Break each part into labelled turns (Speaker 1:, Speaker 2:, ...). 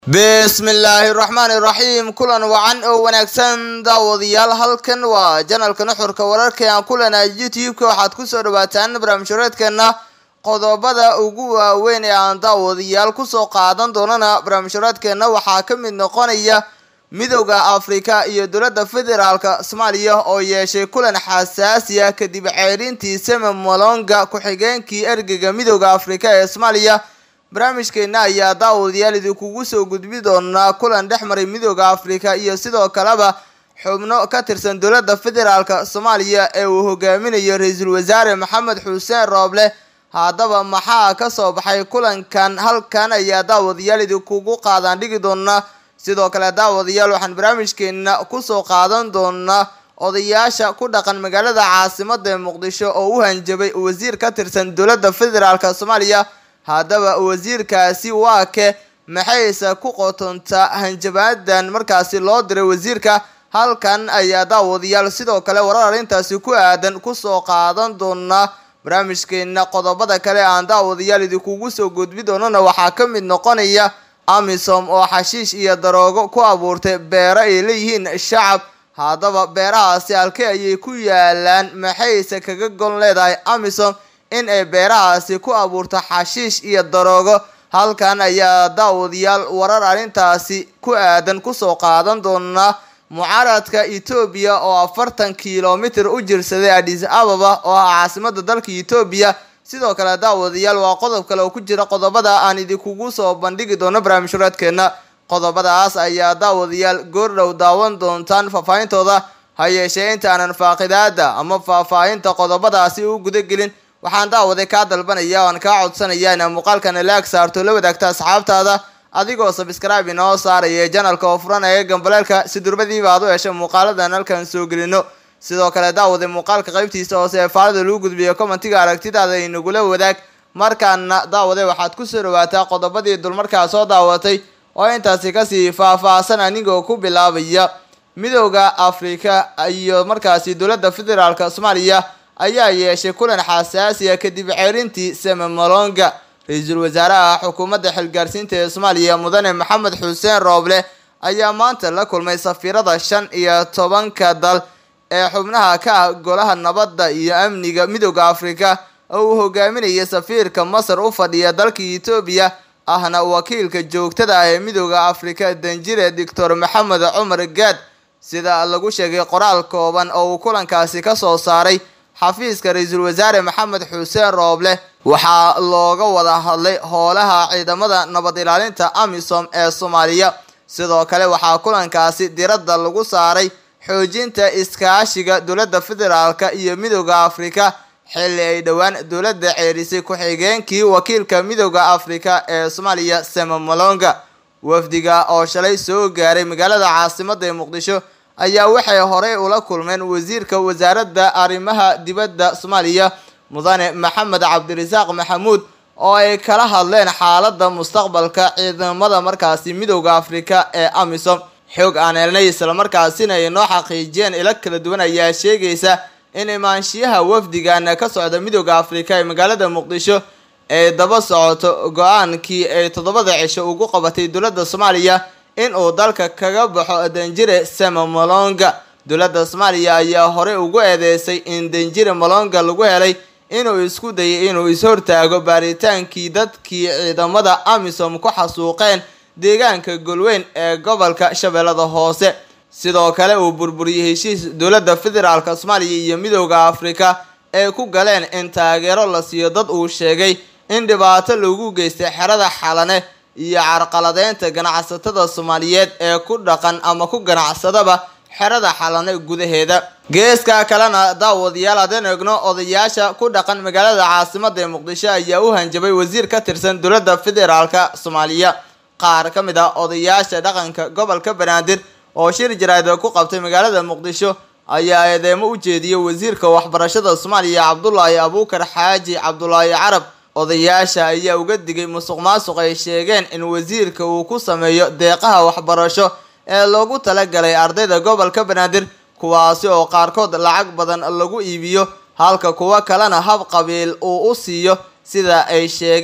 Speaker 1: bismillaahi raxmaani raxiim kulan wacan oo wanaagsan daawadayaal halkan waa janalka nuxurka wararka aan kulanaa youtube-ka waxaad kusoo dhawaataan barnaamijhureedkeena qodobada ugu waaweyn ee aan daawadayaal kusoo qaadan doonana barnaamijhureedkeena waxaa ka mid noqonaya midowda afrika iyo dowladda federaalka soomaaliya oo yeeshay kulan xasaasi ah kadib ceerintii seme malonga ku-xigeenkii ergeyga midowda afrika ee soomaaliya barnaamijkeena ayaa daawadayaal idinkugu soo gudbi doonaa kulan dhex maray midooda afrika iyo sidoo kaleba xubno ka tirsan dowladda federaalka soomaaliya ee uu hogaaminayo ra-iisul wasaare maxamed xuseen rooble haddaba maxaa kasoo baxay kulankan halkan ayaa daawadayaal idinkugu qaadaan dhigi doonaa sidoo kale daawadayaal waxaan barnaamijkeena kusoo qaadan doonaa odayaasha ku dhaqan magaalada caasimada ee muqdisho oo u hanjabay wasiir ka tirsan dowladda federaalka soomaaliya haddaba wasiirkaasi waa ke maxayse ku qotontaa hanjabaadan markaasi loo diray wasiirka halkan ayaa daawadayaal sidoo kale warar arrintaasi ku aadan kusoo qaadan doonaa barnaamijkeena qodobada kale aan daawadayaal idinkugu soo gudbi doonana waxaa ka mid noqonaya amisom oo xashiish iyo daroogo ku abuurtay beero ay leeyihiin shacab haddaba beerahaasi halkee ayay ku yaalaan maxayse kaga gon leedahay amisom in ay beerahaasi ku abuurto xashiish iyo daroogo halkan ayaa daawadayaal warar arrintaasi ku aadan kusoo qaadan doonaa mucaaradka etoobiya oo afartan kilomitir u jirsaday adis ababa oo ah caasimada dalka etoobiya sidoo kale daawadayaal waa qodob kale oo ku jira qodobada aan idinkugu soo bandhigi doono barnaamijhureedkeena qodobadaas ayaa daawadayaal goordhow daawan doontaan faahfaahintooda ha yeeshee intaanan faaqidaada ama faahfaahinta qodobadaasi u gudagelin waxaan daawaday kaa dalbanaya oan kaa codsanaya inaa muuqaalkana laag saarto la wadaagta asxaabtaada adigoo sabscribe inoo saaraya janalka oo furanaya gambaleelka si durbadiiba aad u hesha muuqaaladan halkan soo gelino sidoo kale daawaday muuqaalka qaybtiisa hoose ee faalada lagu gudbiyo commentiga aragtidaada inagula wadaag markaana daawaday waxaad kusoo dhawaataa qodobadii dulmarkaa soo daawatay oo intaasi kasii faah-faahsan anigoo ku bilaabaya midowda afrika iyo markaasi dowladda federaalk soomaaliya ayaa yeeshay kulan xasaasiya kadib ceerintii seme malonga ra-iisul wasaaraha xukuumadda xilgaarsiinta ee soomaaliya mudane maxamed xuseen rooble ayaa maanta la kulmay safiirada shan iyo tobanka dal ee xubnaha ka ah golaha nabadda iyo amniga midowda afrika oo uu hogaaminaya safiirka masar u fadhiya dalka etoobiya ahna wakiilka joogtada ah ee midowda afrika danjire doctor maxamed cumar gaad sida lagu sheegay qoraal kooban oo uu kulankaasi kasoo saaray xafiiska ra-iisul wasaare maxamed xuseen rooble waxaa looga wada hadlay howlaha ciidamada nabad ilaalinta amisom ee soomaaliya sidoo kale waxaa kulankaasi diradda lagu saaray xoojinta iskaashiga dowladda federaalka iyo midowda afrika xilli ay dhowaan dowladda ceerisay ku-xigeenkii wakiilka midowda afrika ee soomaaliya seme malonga wafdiga oo shalay soo gaaray magaalada caasimada ee muqdisho ayaa waxay horey ula kulmeen wasiirka wasaaradda arrimaha dibadda soomaaliya mudane maxamed cabdirasaaq maxamuud oo ay kala hadleen xaaladda mustaqbalka ciidamada markaasi midowda afrika ee amisom xoog aan helnay islamarkaasina ay noo xaqiijiyeen ilo kala duwan ayaa sheegaysa in imaanshiyaha wafdigan ka socda midowda afrika ee magaalada muqdisho ay daba socoto go-aankii ay toddobada cisho ugu qabatay dowladda soomaaliya in uu dalka kaga baxo danjire seme malonga dowladda soomaaliya ayaa horey ugu eedeysay in danjire malonga lagu helay inuu isku dayay inuu is-hortaago baaritaankii dadkii ciidamada amisom ku xasuuqeen deegaanka golweyn ee gobolka shabeellada hoose sidoo kale uu burburiyey heshiis dowladda federaalk soomaaliya iyo midowda afrika ay ku galeen in taageero la siiyo dad uu sheegay in dhibaato lagu geystay xerada xalane iyo carqaladeynta ganacsatada soomaaliyeed ee ku dhaqan ama ku ganacsadaba xerada xalane gudaheeda geeska kalena daawadayaal haddeen eegno odayaasha ku dhaqan magaalada caasimada ee muqdisho ayaa u hanjabay wasiir ka tirsan dowladda federaalka soomaaliya qaar ka mid ah odayaasha dhaqanka gobolka banaadir oo shir jaraada ku qabtay magaalada muqdisho ayaa eedeemo u jeediyay wasiirka waxbarashada soomaaliya cabdulaahi abuukar xaaji cabdulaahi carab odayaasha ayaa uga digay musuq maasuq ay sheegeen in wasiirka uu ku sameeyo deeqaha waxbarasho ee loogu talagalay ardayda gobolka banaadir kuwaasi oo qaarkood lacag badan lagu iibiyo halka kuwo kalena hab qabiil uu u siiyo sida ay sheegeen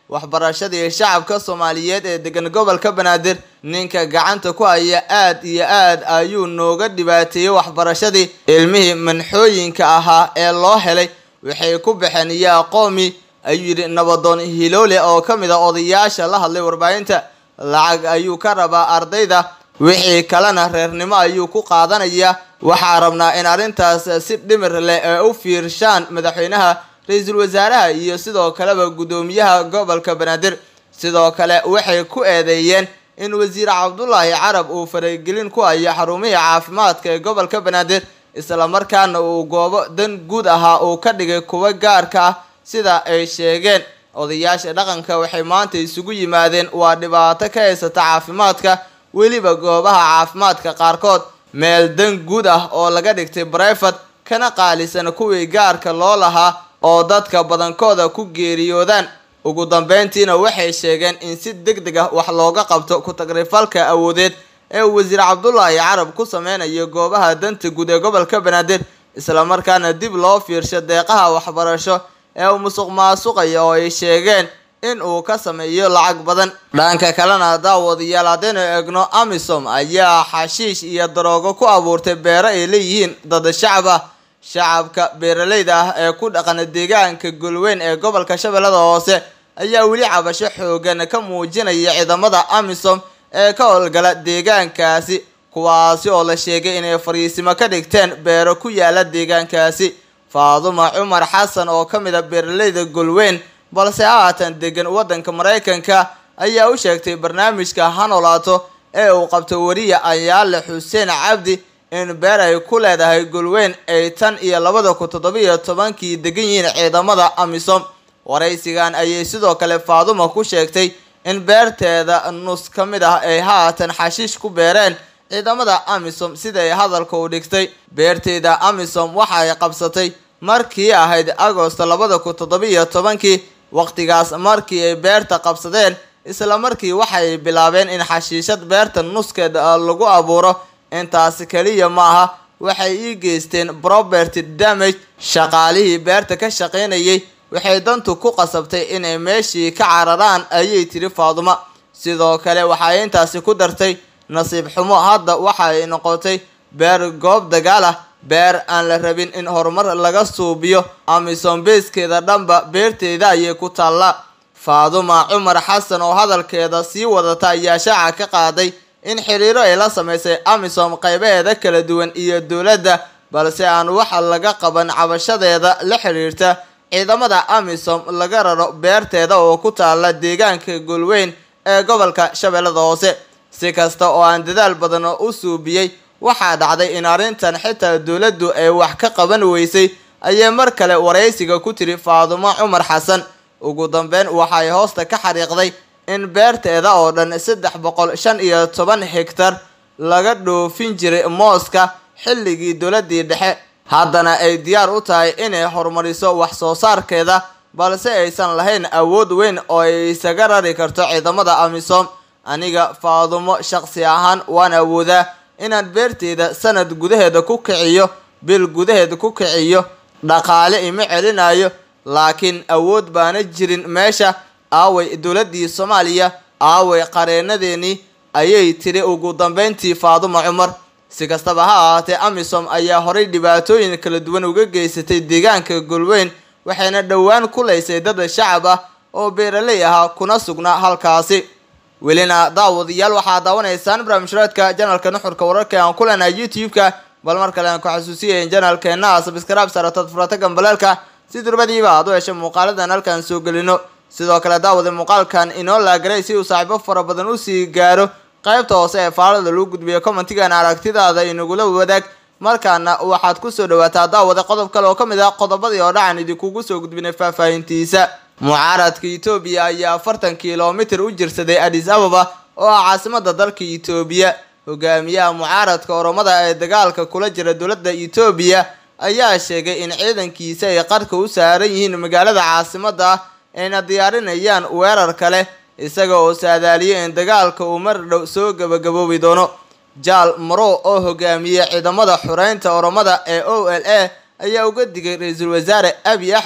Speaker 1: waxbarashadii shacabka soomaaliyeed ee degan gobolka banaadir ninka gacanta ku haya aad iyo aad ayuu nooga dhibaateeyey waxbarashadii ilmihii manxooyinka ahaa ee loo helay waxay ku baxeen yaa qoomi ayuu yidhi nabadoon hiloole oo ka mid a odayaasha la hadlay warbaahinta lacag ayuu ka rabaa ardayda wixii kalena reernimo ayuu ku qaadanayaa waxaa rabnaa in arrintaas si dhimir leh ee u fiirshaan madaxweynaha ra-iisul wasaaraha iyo sidoo kaleba guddoomiyaha gobolka banaadir sidoo kale waxay ku eedeeyeen in wasiir cabdulaahi carab uu faragelin ku hayo xarumihii caafimaadka ee gobolka banaadir islamarkaana uu goobo dan guud ahaa uu ka dhigay kuwa gaarka ah sida ay sheegeen odayaasha dhaqanka waxay maanta isugu yimaadeen waa dhibaato ka haysata caafimaadka weliba goobaha caafimaadka qaarkood meel dan guud ah oo laga dhigtay brefat kana qaalisan kuwii gaarka loo lahaa oo dadka badankooda ku geeriyoodaan ugu dambeyntiina waxay sheegeen in si deg deg ah wax looga qabto ku-tagrifalka awoodeed ee uu wasiir cabdulaahi carab ku sameynayo goobaha danta guud ee gobolka banaadir islamarkaana dib loo fiirsho deeqaha waxbarasho ee uu musuq maasuqaya oo ay sheegeen in uu ka sameeyo lacag badan dhanka kalena daawadayaal haddaynu eegno amisom ayaa xashiish iyo daroogo ku abuurtay beero ay leeyihiin dad shacab ah shacabka beeraleyda ah ee ku dhaqana deegaanka golweyn ee gobolka shabeellada hoose ayaa weli cabasho xoogan ka muujinaya ciidamada amisom ee ka howlgala deegaankaasi kuwaasi oo la sheegay inay fariisimo ka dhigteen beero ku yaala deegaankaasi faaduma cumar xasan oo ka mid a beeraleyda golweyn balse haatan degan waddanka maraykanka ayaa u sheegtay barnaamijka hanolaato ee uu qabto wariya ayaale xuseen cabdi in beer ay ku leedahay golweyn ay tan iyo labada kun toddobiyo tobankii degan yihiin ciidamada amisom waraysigan ayay sidoo kale faaduma ku sheegtay in beerteeda nus ka mid ah ay haatan xashiish ku beereen ciidamada amisom siday hadalka u dhigtay beerteeda amisom waxay qabsatay markii ahayd agosto labada kun toddobiyo tobankii waqtigaas markii ay beerta qabsadeen isla markii waxay bilaabeen in xashiishad beerta nuskeed lagu abuuro intaasi keliya maaha waxay ii geysteen property damage shaqaalihii beerta ka shaqaynayay waxay dantu ku qasabtay inay meeshii ka cararaan ayay tiri faaduma sidoo kale waxay intaasi ku dartay nasiib xumo hadda waxay noqotay beer goob dagaal ah beer aan la rabin in horumar laga suubiyo amisom beeskeeda dhanba beerteeda ayay ku taallaa faaduma cumar xasan oo hadalkeeda sii wadata ayaa shaaca ka qaaday in xiriiro ay la sameysay amisom qaybaheeda kala duwan iyo dowladda balse aan waxa laga qaban cabashadeeda la xiriirta ciidamada amisom laga raro beerteeda oo ku taala deegaanka golweyn ee gobolka shabeellada hoose si kasta oo aan dadaal badan u suubiyey waxaa dhacday in arrintan xitaa dowladdu ay wax ka qaban weysay ayay mar kale waraysiga ku tiri faadumo cumar xasan ugu dambeyn waxay hoosta ka xariiqday in beerteeda oo dhan saddex boqol shan iyo toban hegtar laga dhoofin jiray mooska xilligii dowladii dhexe haddana ay diyaar u tahay inay horumariso wax soo saarkeeda balse aysan lahayn awood weyn oo ay isaga rari karto ciidamada amisom aniga faadumo shaqsi ahaan waan awoodaa inaan beerteyda sanad gudaheeda ku kiciyo bil gudaheeda ku kiciyo dhaqaale ima celinayo laakiin awood baana jirin meesha aaway dowladii soomaaliya aaway qareenadeenii ayay tiri ugu dambeyntii faaduma cumar si kastaba ha ahaatee amisom ayaa horay dhibaatooyin kala duwan uga geysatay deegaanka golweyn waxayna dhowaan kulaysay dad shacab ah oo beeraley ahaa kuna sugnaa halkaasi welina daawadayaal waxaa daawanaysaan barnaamijhreedka janalka nuxurka wararka aan ku leenahay youtube-ka bal mar kale aan ku xasuusiyayn janalkeena sabskraib saratad furata gambaleelka si durbadiiba aad u heshay muuqaaladan halkaan soo gelino sidoo kale daawada muuqaalkan inoo laagaray si uu saaxiibo fara badan usii gaaro qaybta hoose ee faalada lagu gudbiyo commentigan aragtidaada inagula wadaag markaana waxaad kusoo dhawaataa daawada qodob kale oo ka mid ah qodobadii oo dhacan idinkugu soo gudbinay faahfaahintiisa mucaaradka etoobiya ayaa afartan kilomitir u jirsaday adis ababa oo ah caasimada dalka etoobiya hogaamiyaha mucaaradka oromada ee dagaalka kula jira dowladda etoobiya ayaa sheegay in ciidankiisa ay qarka u saaran yihiin magaalada caasimada ah ayna diyaarinayaan weerar kale isaga oo saadaaliyay in dagaalka uu mar dhow soo gabagaboobi doono jaal maro oo hogaamiye ciidamada xureynta oromada ee o l a ayaa uga digay ra-iisul wasaare abiy axmed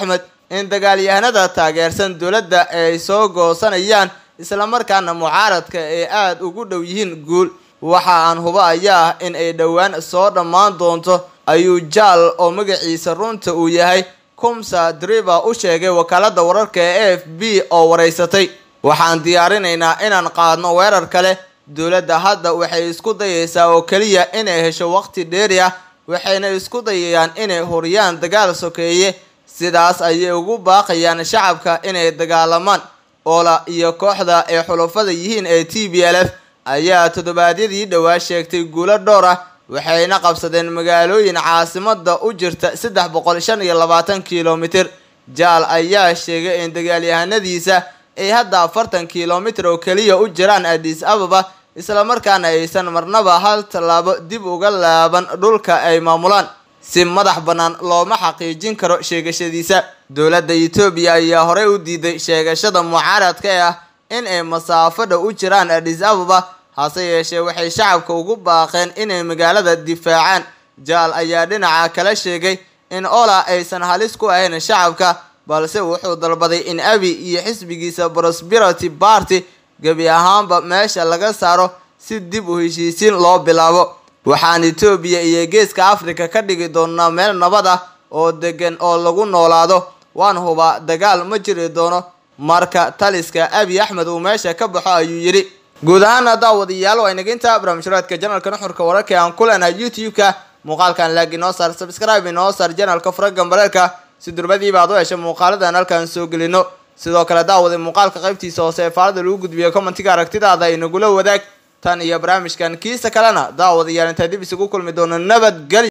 Speaker 1: in dagaalyahanada taageersan dowladda ay soo goosanayaan islamarkaana mucaaradka ay aada ugu dhow yihiin guul waxa aan huba ayaa ah in ay dhowaan soo dhammaan doonto ayuu jaal oo magaciisa runta uu yahay kumsa driver u sheegay wakaalada wararka ee a f b oo wareysatay waxaan diyaarinaynaa inaan qaadno weerar kale dowladda hadda waxay isku dayaysaa oo keliya inay hesho waqti dheeri ah waxayna isku dayayaan inay horiyaan dagaal sokeeye sidaas ayay ugu baaqayaan shacabka inay dagaalamaan oola iyo kooxda ay xulufada yihiin ee t b l f ayaa toddobaadyadii dhowaa sheegtay guulo dhowr ah waxayna qabsadeen magaalooyin caasimada u jirta saddex boqol shan iyo labaatan kilomitir jaal ayaa sheegay in dagaalyahanadiisa ay hadda afartan kilomitir oo keliya u jiraan adis ababa islamarkaana aysan marnaba hal tallaabo dib uga laaban dhulka ay maamulaan si madax bannaan looma xaqiijin karo sheegashadiisa dowladda etoobiya ayaa horey u diiday sheegashada mucaaradka ee ah in ay masaafada u jiraan adis ababa hase yeeshee waxay shacabka ugu baaqeen inay magaalada difaacaan jaal ayaa dhinaca kala sheegay in ola aysan halis ku ahayn shacabka balse wuxuu dalbaday in abi iyo xisbigiisa prosperity party gebi ahaanba meesha laga saaro si dib u heshiisiin loo bilaabo waxaan etoobiya iyo geeska africa ka dhigi doonaa meel nabad ah oo degan oo lagu noolaado waan hubaa dagaal ma jiri doono marka taliska abi axmed uu meesha ka baxo ayuu yidhi guud ahaana daawadayaal waa inaginta barnaamijhuraadka janalka nuxurka wararka aan ku leenahay youtube-ka muuqaalkan laag inoo saar subscribe inoo saar janalka furagan bareerka si durbadiiba aad u hesha muuqaaladan halkaan soo gelino sidoo kale daawaday muuqaalka qaybtiisa hoose ee faalada lagu gudbiyo commentiga aragtidaada inagula wadaag tan iyo barnaamijkan kiisa kalena daawadayaal intaa dib isugu kulmi doono nabadgelyo